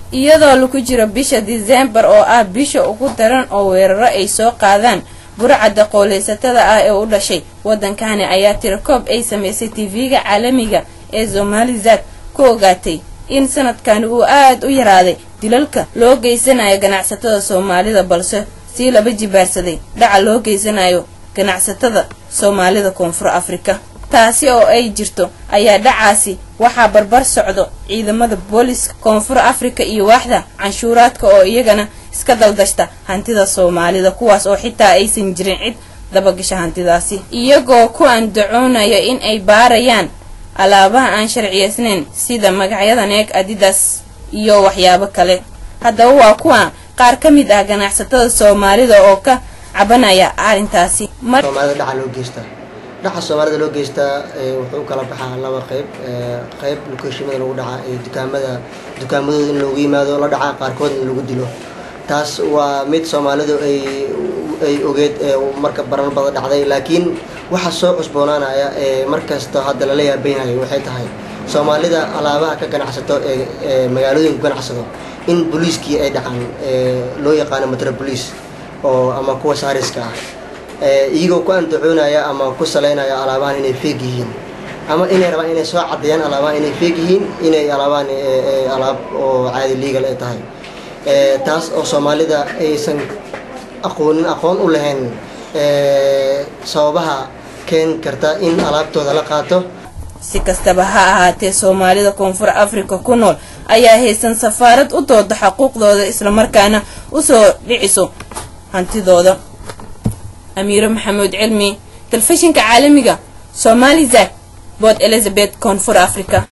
iyadoo lagu jiro bisha diseembar oo ah bisha ugu daran oo weeraro ay soo qaadaan burcadda qooleysatada ah ee u dhashay waddankani ayaa tirakoob ay samaysay tv-ga caalamiga ee somalizad ku ogaatay in sanadkani uu aad u yaraaday dilalka loo geysanayo ganacsatada soomaalida balse sii laba jibaarsaday dhaca loo geysanayo ganacsatada soomaalida koonfur afrika taasi oo ay jirto ayaa dhacaasi waxaa barbar socdo ciidamada booliska koonfur afrika iyo waaxda canshuuraadka oo iyagana iska daldashta hantida soomaalida kuwaas oo xitaa aysan jirin cid dabagasha hantidaasi iyagoo ku andacoonaya in ay baarayaan alaabaha aan sharciyeysnayn sida magacyada neeg adidas iyo waxyaabo kale haddaba waa kuwa qaar ka mid ah ganacsatada soomaalida oo ka cabanaya arrintaasi soomaalida dhaca loo geystaa dhaca soomaalida loo geystaa wuxuu kala baxaa laba qeyb qeyb lokeeshimada lagu dhaca ee dukaamada dukaamadooda in loogu yimaado la dhaca qaarkoodna lagu dilo taas waa mid soomaalidu ay ay ogeed marka baran badan dhacday laakiin waxa soo cusboonaanaya ee markasta hadda lala yaabaynayo waxay tahay soomaalida alaabaha ka ganacsato ee magaalooyinka ganacsado in booliiskii ay dhacaan loo yaqaano metropolice oo ama kuwa saariska ah iyagoo ku andacoonaya ama ku saleynaya alaabahan inay feeg yihiin ama inay rabaan inay soo caddeeyaan alaabahan inay feeg yihiin inay alaabaan alaab oo caadi legal ay tahay taas oo soomaalida aysan aqoonin aqoon u lahayn sababaha keeni karta in alaabtooda la qaato si kastaba ha ahaatee soomaalida koonfur afrika ku nool ayaa haysan safaarad u dooda xuquuqdooda islamarkaana usoo dhiciso hantidooda amiiro maxamuud cilmi telefishinka caalamiga somalizak bood elizabeth koonfur africa